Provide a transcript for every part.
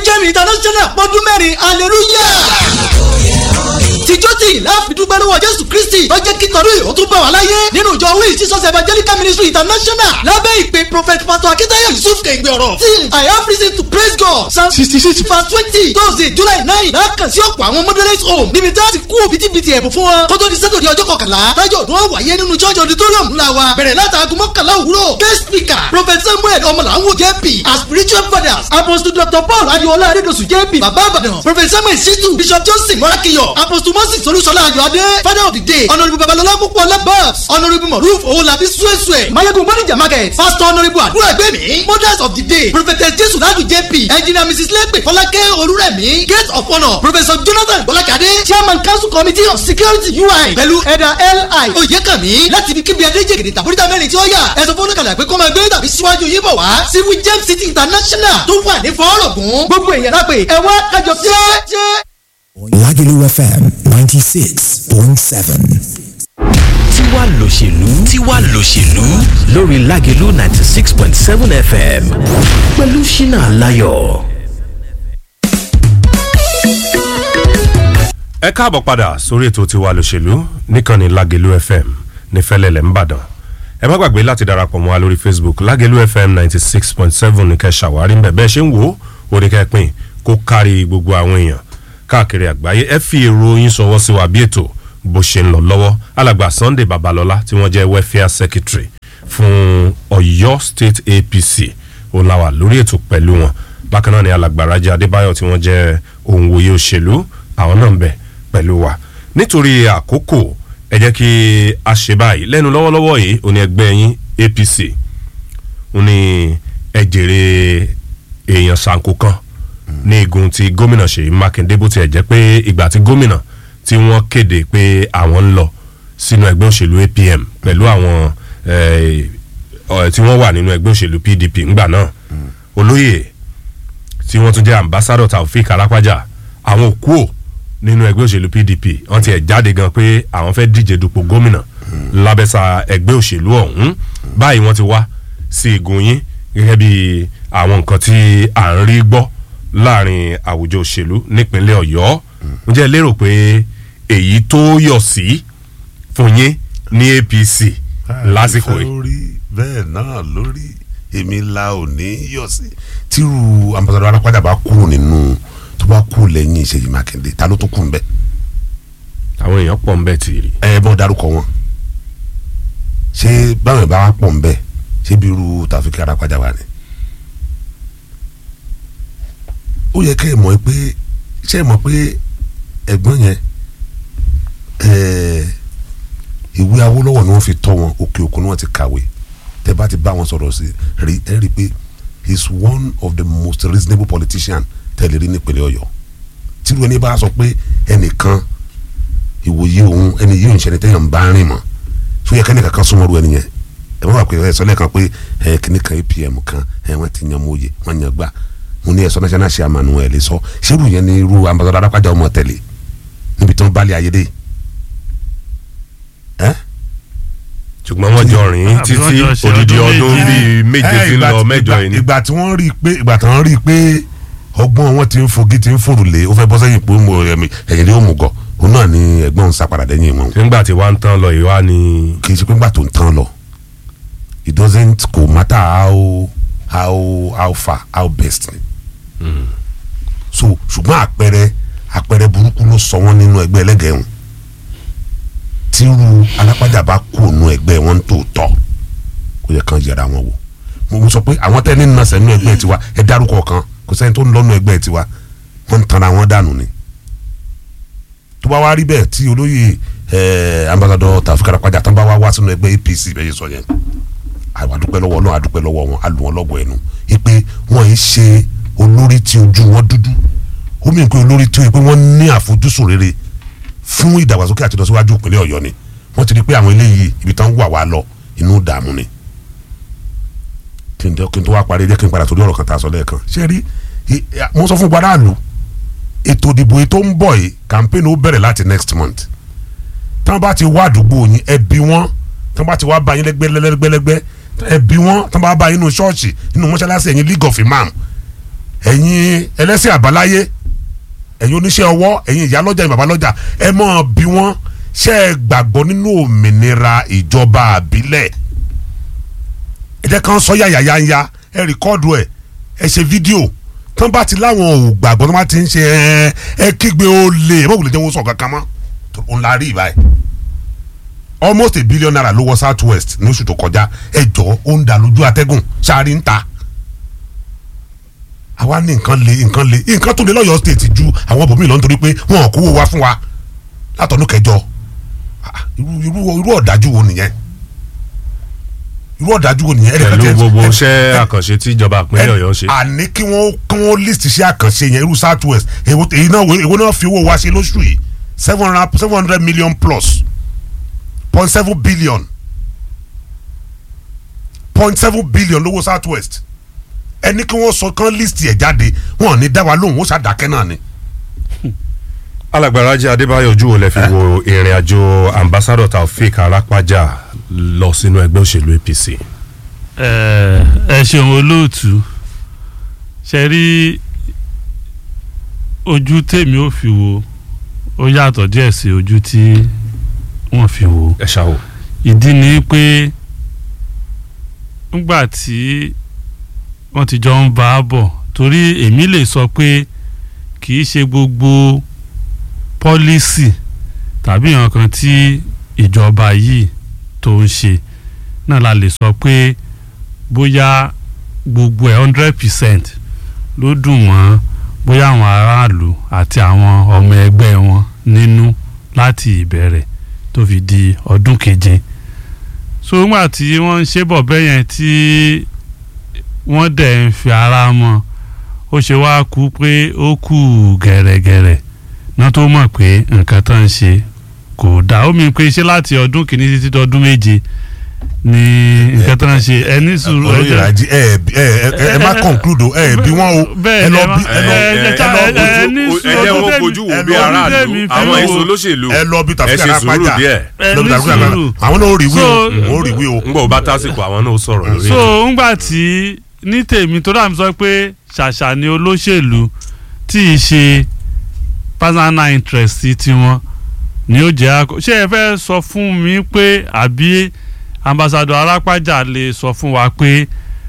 Jẹ́mi international pọ́dún mẹ́rin hallelujah tìjọ́ tí láàfin dúpẹ́ lọ́wọ́ jésù kristi tó jẹ́ kí tọ́lú ìhó tún bá wà láyé nínú ìjọ wíì jesus evangelical ministry international lábẹ́ ìpè prophet pastor akitayo yusuf kẹ̀gbẹ́ ọ̀rọ̀ tí i have reason to praise god psalm sixty six verse twenty thursday july nine lákàn sí ọ̀pọ̀ àwọn moderate home níbi tí a ti kú bitibiti ẹ̀bùn fún wọn kótó di sátọ̀dì ọjọ́ kọkànlá tájọ́ ọdún wọn wáyé nínú church auditorium ńlá wa bẹ̀rẹ̀ látàgùn mọ́kànlá òwúrọ̀ guest speaker prophet samuel ọmọlàwọ̀ jp as spiritual fathers apostle dr paul adiola adedosu jp baba abadan prophet samuel situ bishop johnson morakiyo apostle moses olúṣọlá ayọ̀adé father of the day honourable babalọlá púpọ̀ labas honourable moruf owolabi suesue mayegun bonija market pastor honourable àdúrà gbẹ̀mí mothers of the day prophetess jesu ladu jp engineer mrs lepe fọlákẹ́ olúrẹ̀mí gate of honour professor jonathan bọ́lákadé chairman council committee of security ui pẹ̀lú ẹ̀dà li oyèkànmí láti ibi kíbi adéjègèdè tàbúrítà mẹ́rin tí ó yà ẹ̀sọ́ fún oníkàlà pé kó máa gbé tàbí síwájú yín bọ̀ wá sí wijem city international tó wà ní fọ́ọ̀rọ̀gùn gbogbo èèyàn lápè ẹ̀wá kájọ jẹ́. Lagelu FM 96.7. tiwa lòṣèlú tiwa lòṣèlú lórí Lágelú ninety six point seven fm pẹ̀lú ṣínà láyọ̀. ẹ káàbọ̀ padà sórí ètò tiwa lòṣèlú níkànnì Lágelú FM ní fẹ́lẹ́lẹ̀ ńbàdàn ẹ má gbàgbé láti darapọ̀ mọ́ wa lórí Facebook Lágelú FM ninety six point seven ní kẹ́ ṣàwárí ń bẹ̀ bẹ́ẹ̀ ṣe ń wò ó oníkẹ́ pín kó kárí gbogbo àwọn èèyàn káàkiri àgbáyé ẹ fi èrò yín ṣọwọ́ sí wa bí ètò bó ṣe ń lọ lọ́wọ́ alàgbà Sunday Babalọ́lá tí wọ́n jẹ́ welfare secretary fún Ọ̀yọ́ State APC òun la wà lórí ètò pẹ̀lú wọn bákan náà ni alàgbà Rájí Adébáyọ̀ tí wọ́n jẹ́ òǹwòye òṣèlú àwọn náà ń bẹ pẹ̀lú wa nítorí àkókò ẹ jẹ́ kí a ṣe báyìí lẹ́nu lọ́wọ́lọ́wọ́ yìí òní ẹgbẹ́ yín APC òní ẹ jèrè èèyàn ṣàǹkó kan ní igun ti gómìnà Ṣèyí Mákindé bó tiẹ̀ jẹ́ pé ìgbà tí gómìnà tí wọ́n kéde pé àwọn ń lọ sínú ẹgbẹ́ òṣèlú APM pẹ̀lú àwọn tí wọ́n wà nínú ẹgbẹ́ òṣèlú PDP ńgbà náà olóyè tí wọ́n tún jẹ́ ambassadọ̀ Taofik Alápájà àwọn òkú ò nínú ẹgbẹ́ òṣèlú PDP wọ́n ti ẹ̀ jáde gan pé àwọn fẹ́ díje dupò gómìnà lábẹ́sà ẹgbẹ́ òṣèlú ọ̀hún báyìí wọ́n ti wá sí igun yín gẹ́gẹ́ bí àwọn nǹkan tí à ń rí gbọ́ láàrin àwùjọ òṣèlú nípínlẹ̀ Ọ̀yọ́ mo jẹ́ lérò pé èyí tó yọ̀ sí fún yín ní APC lásìkò yìí. bẹ́ẹ̀ náà lórí èmi la ò ní yọ̀ sí tírú ambassadọ alápàdà bá kú nínú tó bá kú lẹ́yìn Ṣèyí Mákindé ta ló tó kú nbẹ. àwọn èèyàn pọ̀ nbẹ tì rí. ẹ bọ́ dárúkọ wọn ṣé báwọn ìbá wa pọ̀ nbẹ ṣé bí irú Taofik Alápàdà wà ní. ó yẹ kẹ́ ẹ mọ̀ pé ṣé ẹ mọ̀ pé ẹ̀gbọ́n yẹn ìwé Awólọ́wọ̀ ni wọ́n fi tọ́ wọn òkè òkun ni wọ́n ti kàwé tẹ́ bá ti bá wọn sọ̀rọ̀ sí rí ẹ rí i pé he is one of the most reasonable politician tẹ́lẹ̀ rí nípínlẹ̀ Ọ̀yọ́ tírú ẹni bá sọ pé ẹnìkan ìwòye òun ẹni yìí ń ṣẹni tẹ́yàn ń bá rìn mọ́ tó yẹ kẹ́ni kankan súnmọ́ ru ẹni yẹn ẹ má wà pé ẹ sọ lẹ́ẹ̀kan pé ẹ kìnnì kan APM kan ẹ wọ́n ti yan mọ́yè wọ́n yan gbà mo ní ẹ̀sọ́ national chairman ẹ̀ lè sọ ṣérù yẹn ni irú ambassador Adápájà ọmọ tẹ̀lé níbi tí wọ́n bá lé ayé dé ṣùgbọ́n wọ́n jọ rìn títí odidi ọdún bíi méje tí ń lọ mẹ́jọ yìí ni. ìgbà tí wọ́n rí i pé ìgbà tí wọ́n rí i pé ọgbọ́n wọn ti ń fogi ti ń fòrùlé ó fẹ́ bọ́ sẹ́yìn pé ẹ̀yìn ni ó mú gọ̀ òun náà ni ẹ̀gbọ́n ń sápadà dẹ́yìn wọn. nígbà tí wàá ń tán lọ ìwá ni. kì í ṣe pé nígbà tó ń tán lọ it doesn't go matter how how how far how best ni. Mm. so ṣùgbọ́n àpẹẹrẹ àpẹẹrẹ burúkú ló sọ wọ́n nínú ẹgbẹ́ ẹlẹ́gẹ̀ẹ́hùn tírú alápàdà bá kú ònú ẹgbẹ́ wọn tó tọ́ kó yẹ kán yẹra wọn wò mo sọ pé àwọn tẹ́ ní nàṣẹ nínú ẹgbẹ́ tiwa ẹ dárúkọ kan kò sẹ́ni tó ń lọ́nu ẹgbẹ́ tiwa wọ́n ń tanra wọn dànù ni tó bá wá rí bẹ́ẹ̀ tí olóyè ẹ̀ ambassadọ Taofik Alápàjà tán bá wá wá sínú ẹgbẹ́ APC bẹ́ẹ̀ yẹ sọ yẹn àdúpẹ́ lọ́wọ́ náà àdúpẹ́ lọ́wọ́ wọn àlù wọn lọ́gọ̀ ẹnu ipe wọ́n yìí ṣe olórí tí ojú wọn dúdú ó mìíràn pé olórí tí wọ́n ní àfojúsùn rere fún ìdàgbàsókè àti ìlọsíwájú ìpínlẹ̀ Ọ̀yọ́ ni wọ́n ti rí pé àwọn eléyìí ibi tán wà wá lọ inú dààmú ni kí n tó wá parí jẹ́ kí n padà torí ọ̀rọ̀ kan tá a sọ lẹ́ẹ̀kan ṣé rí mo sọ fún gbadaalu ètò ìdìbò tó ń bọ̀ yìí campaign ó bẹ̀rẹ̀ láti next month tí wọ́n bá ti wá àdúgbò yín ẹ bí wọ́n tí wọ́n bá ti wá bá yín lẹ́gbẹ́lẹ́gbẹ́lẹ́gbẹ́ ẹ bí wọ́n tí wọ́n bá bá yín nínú ṣọ́ọ̀ṣì nínú mọ́ṣáláṣí ẹ̀yìn league of imam ẹ̀yin ẹlẹ́sìn àbáláyé ẹ̀yin oníṣẹ́ ọwọ́ ẹ̀yin ìyálọ́jà ẹ̀yin babalọ́jà ẹ mọ̀ bí wọ́n ṣe é gbàgbọ́ nínú òmìnira ìjọba àbílẹ̀ ẹ jẹ́ kán sọ yàyàyàyà ẹ rìkọ́ọ̀dù ẹ̀ ẹ ṣe fídíò tán bá ti láwọn ò gbàgbọ́ tán bá ti ń ṣe ẹ ẹ kígbe ó lè ẹ mọ̀ wùlẹ̀ jẹ́ wọ́n sọ kankan mọ́ tó ń la rí ìbáyìí almost a billion naira ló wọ south west ní oṣù tó kọjá ẹ jọ ó ń dà lójú atẹ́gùn ṣáàrí ń ta àwa ní nǹkan le nǹkan le nǹkan tó le lọ́yọ̀ state ju àwọn bòmíì lọ nítorí pé wọn ò kówó wá fún wa látọ̀nù kẹjọ Ah, irú irú irú ọ̀dájú wo nìyẹn irú ọ̀dájú wo nìyẹn ẹnìkan pẹ̀lú tiẹ̀- gbogbo ẹ- iṣẹ́ ẹ- àkànṣe tí ìjọba ìpínlẹ̀ ọ̀yọ́ ń ṣe. àní kí wọ́n kí wọ́n list iṣẹ́ àkànṣe yẹn irú south west èwo èyí náà èwo náà fi owó wa ṣe lóṣù yìí seven hundred seven hundred million plus point seven billion point seven billion lówó south west ẹni kí wọ́n sọ kán list ẹ̀ jáde wọn ò ní dá wa lóhùn ó ṣàdákẹ́ náà ni. alágbára adébáyọ̀ ojú wo lẹ fi wo ìrìn àjò ambassadọ taofik arápájà lọ sínú ẹgbẹ́ òṣèlú apc. ẹ ẹ ṣeun olóòtú ṣe rí ojú tèmi ò fi wo ó yàtọ̀ díẹ̀ sí ojú tí wọ́n fi wo ẹ ṣáà o. ìdí ni pé ńgbà tí wọ́n ti jọ ń bá a bọ̀ torí èmi lè sọ pé kì í ṣe gbogbo pọ́lísì tàbí nǹkan tí ìjọba yìí tó ń ṣe náà la lè sọ pé bóyá gbogbo ẹ̀ hundred percent ló dùn wọ́n bóyá àwọn aráàlú àti àwọn ọmọ ẹgbẹ́ wọn nínú láti ìbẹ̀rẹ̀ tó fi di ọdún keje so nígbà tí wọ́n ń ṣe bọ̀ bẹ́ẹ̀ yẹn tí wọ́n dẹ̀ ń fi ara mọ́ ó ṣe wá kú pé ó kù gẹ̀rẹ́gẹ̀rẹ́ náà tó mọ̀ pé nǹkan tó ń ṣe kò dáa ó mi pé ṣé láti ọdún kìíní títí di ọdún méje ni nǹkan tó ń ṣe ẹni sùúrù olóyè ìrajì ẹ ẹ ẹ ẹ má conclude o ẹ bí wọn o bẹ́ẹ̀ ẹ ni lọ ẹ má- bí ẹ lọ ẹ- ẹ- ẹ lọ ẹ- ẹ- bójú ní ẹ sùúrù jẹ́ ọdún wọ́n tẹ́mi- fojú wo bí ẹ lọ bí aráàlú tẹ́mi fi àwọn wò. èso olóṣèlú ẹ lọ bí ẹ tàbí ṣe kára sùúrù pàjá díẹ̀ Ẹ lọ bí ní tàbí kára sùúrù. àwọn náà ó rí wí o So- ó rí wí o. ń gbọ́ bá tásìkò àwọn náà ó sọ̀rọ̀ lórí so ẹ̀. ńgbà tí ní tèmi tó dàbí sọ pé ṣàṣà ni olóṣèlú tí ì ṣe personal interest tiwọn ni ó jẹ́ àkọ́ ṣé ẹ fẹ́ sọ fún mi pé àbí ambassadọ arápájà lè sọ fún wa pé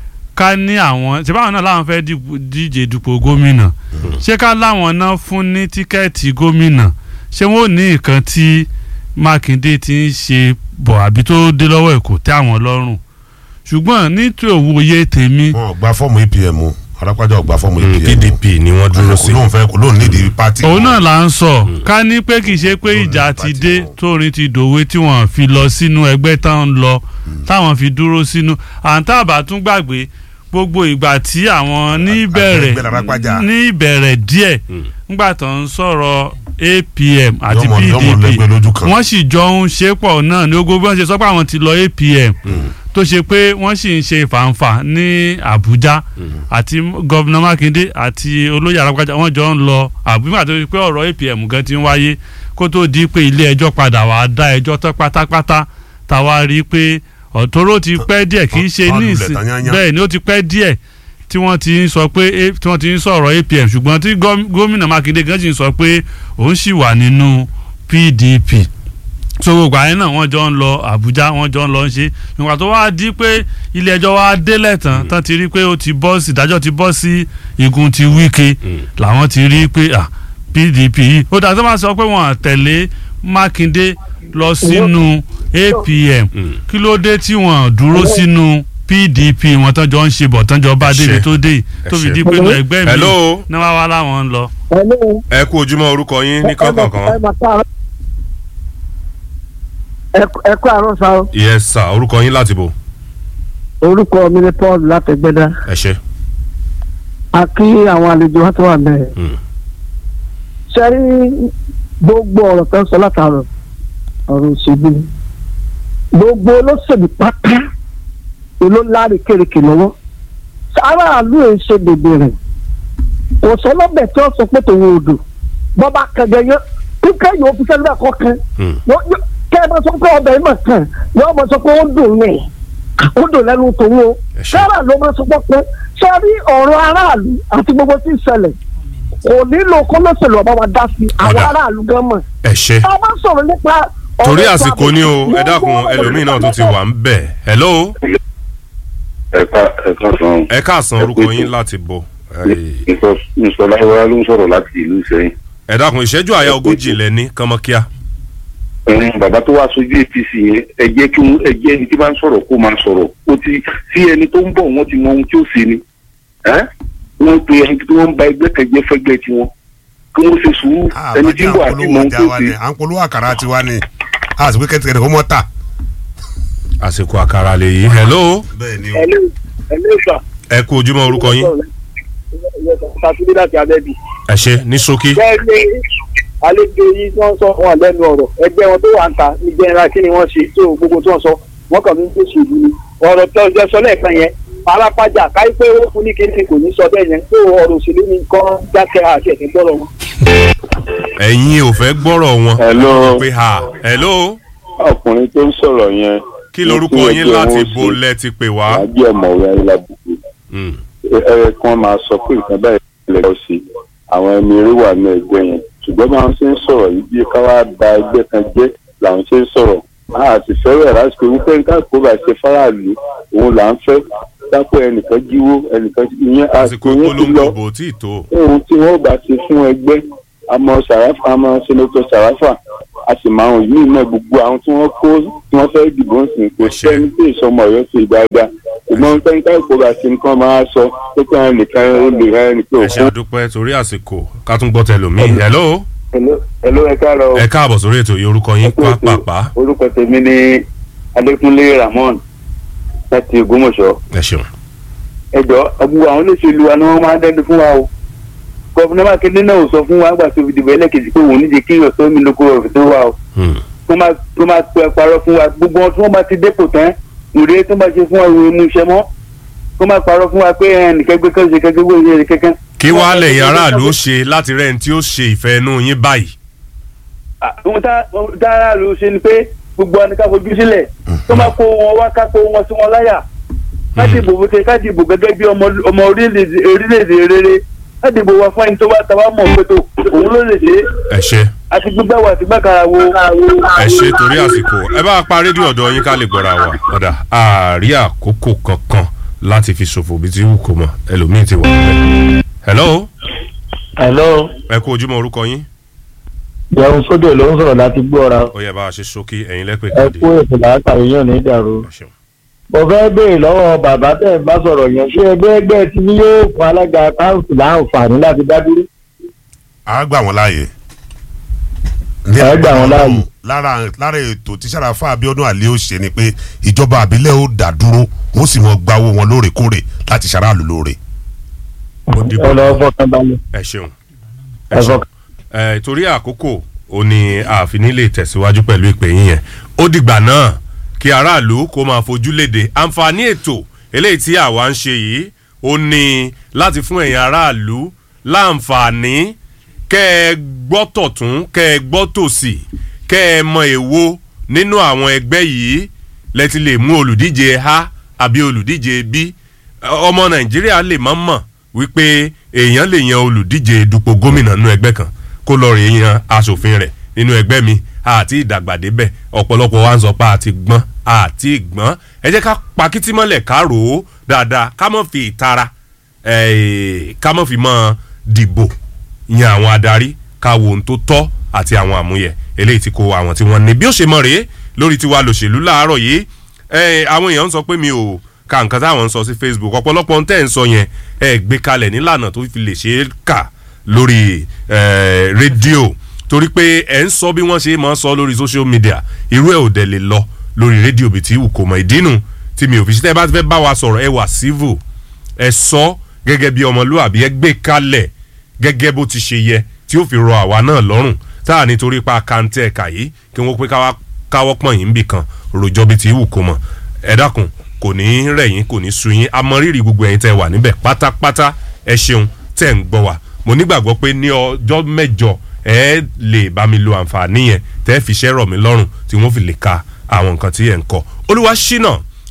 ká ní àwọn ṣé báwọn náà láwọn fẹ́ dìbò- díje dupò gómìnà ṣé ká láwọn náà fún ní tíkẹ́ẹ̀tì gómìnà ṣé wọ́n ò ní nǹkan tí mákindé ti ń ṣe bọ̀ àbí tó dé lọ́wọ́ ẹ̀ kò tẹ́ àwọn lọ́rùn ṣùgbọ́n nítorí òwòye tèmi wọn ò gba fọ́ọ̀mù apm o arápájà ò gba fọ́ọ̀mù apm o pdp ni wọ́n dúró sí. kò lóun fẹ́ kò lóun nídìí pátì. òun náà là ń sọ ká ní pé kì í ṣe pé Lórí ìjà pàtì ti dé wọn. tóorin ti dòwe tí wọ́n fi lọ sínú ẹgbẹ́ táwọn ń lọ táwọn fi dúró sínú àǹtàbà tún gbàgbé gbogbo ìgbà tí àwọn ní ìbẹ̀rẹ̀ àgbẹ̀ Arápájà. ní ìbẹ̀rẹ̀ díẹ̀ ńgbà tó ń sọ̀rọ̀ apm àti Yọmọ- yọmọ pdp lẹ́gbẹ́ lójú kan. wọ́n sì jọ ń ṣe pọ̀ náà ní ogun bí wọ́n ṣe sọ pé àwọn ti lọ apm tó ṣe pé wọ́n sì ń ṣe fàǹfà ní àbújá àti gọ́vùnà mákindé àti olóyè arápájà wọ́n jọ ń lọ àbújá tó ṣe pé ọ̀rọ̀ apm gan ti ń wáyé kó tó di pé ilé ẹjọ́ padà wàá dá ẹjọ́ tán pátápátá táwa rí i pé ọ̀tọ́rọ̀ ti pẹ́ díẹ̀ kì í ṣe Tán ní lulẹ̀ ìsìn tán yányán. bẹ́ẹ̀ ni ó ti pẹ́ díẹ̀ tí wọ́n ti ń sọ pé A- tí wọ́n ti ń sọ̀rọ̀ apm ṣùgbọ́n tí gọ́- gómìnà mákindé gan sì ń sọ pé òun sì wà nínú pdp so gbogbo àyẹn náà wọ́n jọ ń lọ àbújá wọ́n jọ ń lọ ń ṣe ìgbà tó wá di pé ilé ẹjọ́ wá délẹ̀ tán tán ti rí pé ó ti bọ́ sí ìdájọ́ ti bọ́ sí igun ti wíkẹ́ làwọn ti rí pé ah pdp yìí ó dàgbà tó máa sọ pé wọ́n tẹ̀lé mákindé lọ sínú apm kí ló dé tí wọ́n dúró sínú pdp wọn tán jọ ń ṣe bọ̀ tán jọ bá Ẹ ṣé. débi tó dé yìí, tó Ẹ fi ṣé. di pé inú ẹgbẹ́ mi Hello. náà wá wá láwọn ń lọ. Hello. ẹ kú ojúmọ́ orúkọ yín ní ẹ kọ̀ọ̀kan. mà káàárọ̀. Ẹ- ẹ kú àárọ̀ sá o yes sir orúkọ yín láti bò. orúkọ mi ni Paul látẹgbẹdá ẹ ṣe. a kí àwọn àlejò wa tó wà bẹ́ẹ̀. Mm. ṣe rí gbogbo ọ̀rọ̀ tó ń sọ látàrọ̀ ọ̀rọ̀ òṣèlú ni. gbogbo olóṣèlú pátá èló láre kérekè lọ́wọ́ aráàlú ẹ̀ ń ṣe bèbè rẹ̀ kò sọ lọ́bẹ̀ tí wọ́n sọ pé tòun ò dùn bọ́ba kẹ̀gẹ́ yẹn kíkẹ́ yóò fi sẹ́nu bẹ́ẹ̀ kọ́ kan Mm. Yó- yó- kẹ́ ẹ bá sọ pé ọbẹ̀ yìí mà kàn yóò mọ̀ sọ pé ó dùn ní ó dùn lẹ́nu tòun o Ẹ ṣé. sára ló máa sọ pé ṣé rí ọ̀rọ̀ aráàlú àti gbogbo tí ń ṣẹlẹ̀ kò nílò kọ́mẹ́sìlì ọba wa dá sí àwọn Ọ̀dà. aráàlú gan mọ̀ ẹ ṣe tá a bá sọ̀rọ̀ nípa ọ̀rọ̀ torí ètò àsìkò ààbò, ni o ẹ gbogbo dákun ọ̀rọ̀ ẹlòmíín náà tún ti nípa wà ń bẹ̀ hello ẹ̀ka ẹ̀ka san ẹ káàsán orúkọ yín láti bọ̀ Ẹ- ìsọláyọ̀wá ló ń sọ̀rọ̀ láti ìlú Ìṣẹ̀yìn. ẹ dákun ìṣẹ́jú àyà ogójì lẹ́ni kánmọ́kíá ẹ̀yin bàbá tó wá sojú APC yẹn ẹ jẹ́ kí wọ́n ẹ jẹ́ ẹni tí bá ń sọ̀rọ̀ kó máa sọ̀rọ̀ ó ti sí ẹni tó ń bọ̀ wọ́n ti mọ ohun tí ó ṣe ni ẹ́ wọ́n pe ẹni tí wọ́n ń ba ẹgbẹ́ kẹjẹ fẹ́gbẹ́ tiwọn kí wọ́n ṣe sùúrù ẹni tí ń bọ̀ àti mọ ohun tó ṣe. à ń polówó àkàrà tiwa ni a sì pé kẹ́tìkẹ́tì kó mọ́ tà. àsìkò àkàrà lè yí hello bẹ́ẹ̀ ni o. ẹ̀lú ẹ̀lú ìfà ẹ kú ojúmọ́ orúkọ yín ṣàtúndí láti abẹ́bí. ẹ ṣe ní ṣókí bẹ́ẹ̀ ni àlejò yìí tí wọ́n sọ wọn lẹ́nu ọ̀rọ̀ ẹgbẹ́ wọn tó wà ń ta ní jẹ́nra kí ni wọ́n ṣe tó gbogbo tí wọ́n sọ wọ́n kàn ń tó ṣe ìlú ni ọ̀rọ̀ tó jẹ́ sọ lẹ́ẹ̀kan yẹn alápájà káyí pé ó fún ní kíni kò ní sọ bẹ́ẹ̀ yẹn tó ọ̀rọ̀ òṣèlú ni kọ́ dákẹ́ àti ẹ̀sìn gbọ́rọ̀ wọn. ẹ̀yin ò fẹ́ gbọ́rọ̀ wọn Hello. pé ha hello ọkùnrin tó ń sọ̀rọ̀ yẹn. kí lorúkọ yín láti bo lẹ ti pè wá àjẹ́ ọ̀mọ̀wé ayélujábùkù Mm. ẹ kàn máa sọ pé nǹkan báyìí lè lọ sí àwọn ẹni eré wà ní ẹgbẹ́ yẹn ṣùgbọ́n máa ń ṣe ń sọ̀rọ̀ yìí bí káwá ba ẹgbẹ́ kan jẹ́ làwọn ṣe ń sọ̀rọ̀ a sì fẹ́rẹ̀ lásìkò wípé nǹkan kó bá ṣe fáráàlú òun là ń fẹ́ dápọ̀ ẹnìkan jíwó ẹnìkan ìyẹn àsìkò àsìkò yẹn ti lọ ìpolongo bò tí ì tó ohun tí wọ́n bá ṣe fún ẹgbẹ́ àmọ́ sàráfà àmọ́ sẹ́nẹ́tọ̀ sàráfà a sì máa hàn yìí náà gbogbo àwọn tí wọ́n kó tí wọ́n fẹ́ dìbò ń sìn kò Ẹ ṣé. sẹ́ni tí ìsọmọ ọ̀yọ́ ṣe dáadáa ṣùgbọ́n pẹ́ńtà ìkóra ṣe nǹkan máa sọ pé kí wọ́n nìkan ó lè ra ẹnì pé ẹ ṣe òkú. àdúpẹ́ torí àsìkò ká tún gbọ́ tẹlòmíì hello ẹ̀ló ẹ káàárọ̀ ẹ káàbọ̀ sórí ètò yìí orúkọ yín pápápá orúkọ tèmi ní adékúnlé ramon láti ògbómọ̀ṣọ́ ẹ ṣeun ẹjọ́ gbogbo àwọn olóṣèlú wa ni wọ́n máa ń dẹ́nu fún wa o gọ́fúnà mákindé náà ò sọ fún wa gbà tó fi dìbò ẹlẹ́kejì pé òun níje kí ìrọ̀sọ́ mi lóko ọ̀fẹ́ tó wà o Hmm. tó máa tó máa pẹ parọ́ fún wa gbogbo wọn tí wọ́n bá ti dépò tán ìrè tó máa ṣe fún wa ìwé mú iṣẹ́ mọ́ tó máa parọ́ fún wa pé ẹnìkan gbé kan ṣe kankan gbé ìṣe kankan. kí wàá lẹ̀yìn aráàlú ó ṣe láti rẹ̀ ní tí ó ṣe ìfẹ́ inú yín báyìí Ah, ohun tá ohun tá aráàlú ṣe ni pé gbogbo ẹni ká fojú sílẹ̀ tó máa kó wọn wá ká kó wọn sí wọn láyà ká dìbò bó ṣe ká dìbò gẹ́gẹ́ bí ọmọ ọmọ orílẹ̀-èdè orílẹ̀-èdè rere ká dìbò wá fún ẹni tó bá tàwa mọ̀ pé tó òun ló lè ṣe é ẹ ṣe àti gbígbà wà àti gbàkàrà wo. ẹ ṣe torí àsìkò ẹ bá pa rédíò ọ̀dọ̀ yín ká lè gbọ́ra wa ọ̀dà àárí àkókò kankan láti fi ṣòfò bí ti wù kó mọ ẹlòmíì ti wà nílẹ̀. hello hello ẹ kú ojúmọ́ orúkọ yín jẹun sódò ló ń sọ̀rọ̀ láti gbọ́ ọ̀ra ó yẹ bá a ṣe ṣókí ẹ̀yin lẹ́pẹ̀ ẹ káàdì kú ètò làákàyè yàn ní ìdàrú. ẹ ṣeun. mo fẹ́ béèrè lọ́wọ́ bàbá tẹ̀ ń bá sọ̀rọ̀ yẹn ṣé ẹgbẹ́ ẹgbẹ́ tí ní yóò fún alága káńsù láǹfààní láti dá dúró. a gbà wọ́n láàyè. A gbà wọ́n láàyè. lára lára ètò tí sàràfà abiodun ali ó ṣe ni pé ìjọba àbílẹ̀ ó dá dúró wọ́n sì mọ gbawó wọn lóòrèkóòrè láti ṣaráàlú lóore. ó dìbò ẹ lọ fọkàn balẹ̀ ẹ ṣeun ẹ ẹ ṣeun fọkàn. ẹ torí àkókò ó ní ààfin nílé tẹ̀síwájú pẹ̀lú ìpè yín yẹn ó dìgbà náà kí aráàlú kó máa fojú léde àǹfààní ètò eléyìí tí àwa ń ṣe yìí ó ní láti fún ẹ̀yin aráàlú láǹfààní kẹ́ ẹ gbọ́ tọ̀tún kẹ́ ẹ gbọ́ tòsì kẹ́ ẹ mọ èwo nínú àwọn ẹgbẹ́ yìí lẹ ti lè mú olùdíje a àbí olùdíje b ọmọ nàìjíríà lè má mọ̀ wípé èèyàn lè yan olùdíje dupò gómìnà nínú ẹgbẹ́ kan kó lọ rè yan aṣòfin rẹ̀ nínú ẹgbẹ́ mi àti ìdàgbàdébẹ̀ ọ̀pọ̀lọpọ̀ wa ń sọ pé àti gbọ́n àti gbọ́n ẹ jẹ́ ká pakítí mọ́lẹ̀ ká rò ó dáadáa ká mọ̀ fi ìtara eh, ká mọ̀ fi mọ́ dìbò yan àwọn adarí ká wo ohun tó tọ́ àti àwọn àmúyẹ eléyìí tí kò àwọn tí wọ́n ní bí ó ṣe mọ̀ rèé lórí tiwa lòṣèlú láàárọ̀ yìí eh, àwọn èèyàn ń sọ pé mi ò ka nǹkan táwọn ń sọ sí facebook ọ̀pọ̀lọpọ̀ ń tẹ̀ ń sọ yẹn ẹ gbé kalẹ̀ nílànà tó fi lè ṣe é kà lórí eh, rédíò torí pé ẹ ń sọ bí wọ́n ṣe máa ń sọ lórí social media irú ẹ̀ ò dẹ̀ lè lọ lórí rédíò bíi ti wù kò mọ̀ ìdínú tí mi ò fi ṣe tẹ́ ẹ bá ti fẹ́ bá wa sọ̀rọ̀ ẹ wà civil ẹ sọ gẹ́gẹ́ bí ọmọlúwàbí ẹ gbé kalẹ̀ gẹ́gẹ́ bó ti ṣe yẹ tí ó fi rọ àwa náà lọ́rùn tá a nítorí pa kàńtẹ́ ẹ̀ka yìí kí wọ́n pé káwá- káwọ́ pọ̀n yín bì kan rojọ́ bíi ti wù kó mọ̀ ẹ dákun kò ní í rẹ̀ yín kò ní í sú yín amọ̀rírì gbogbo ẹ̀yin tẹ́ wà níbẹ̀ pátápátá ẹ ṣeun tẹ́ ń gbọ́ wa mo nígbàgbọ́ pé ní ọjọ́ mẹ́jọ ẹ lè bá mi lo àǹfààní yẹn tẹ́ fi ṣẹ́ rọ̀ mí lọ́rùn tí wọ́n fi lè ka àwọn nǹkan tí ẹ̀ ń kọ́ olúwa ṣínà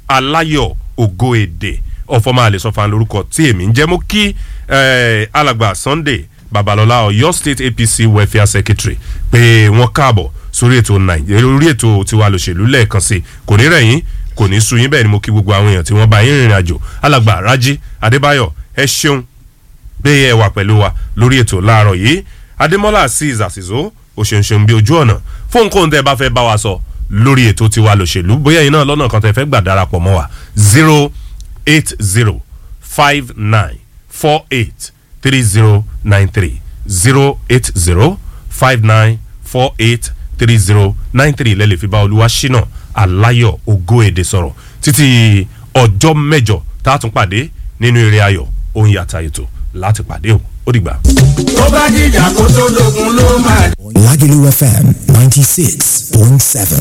aláyọ̀ ògo èdè ọ̀fọ̀mọ́ àlẹ́sọ̀fà lórúkọ tí èmi ń jẹ́ mú kí eh, alàgbà sunday babalọla ọ̀yọ́ state apc welfare secretary pé wọ́n káàbọ̀ sórí ètò nàìjíríà orí ètò tiwa lòṣèlú lẹ́ẹ̀kan sí i kò ní rẹ̀yìn kò ní sú yín bẹ́ẹ̀ ni mo kí gbogbo àwọn èèyàn tí wọ́n bá yín rìnrìn àjò alàgbà rájí adébáyọ̀ ẹ ṣeun pé ẹ wà pẹ̀lú wa lórí ètò láàárọ̀ yìí adémọ́lá azeez àṣìṣó òṣèǹṣèǹ bí ojú ọ̀nà fún nǹkan tẹ́ ẹ bá fẹ́ bá wa sọ lórí ètò tiwa lòṣèlú bóyá iná lọ́nà kan tẹ́ fẹ́ gbà darapọ̀ mọ́ wa zero eight zero five nine four eight three zero nine three zero eight zero five nine four eight three zero nine three lẹ́lẹ̀ fi bá olúwa ṣínà aláyọ̀ ògo èdè sọ̀rọ̀ títí ọjọ́ mẹ́jọ tá a tún pàdé nínú eré ayọ̀ ohun yàtà ètò láti pàdé o ó dìgbà. tó bá dìjà kó tó dogun ló máa. Lagelu FM 96.7.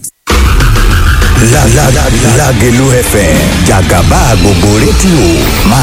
La la la Lagelu FM Jagaba gbogbo rédíò máa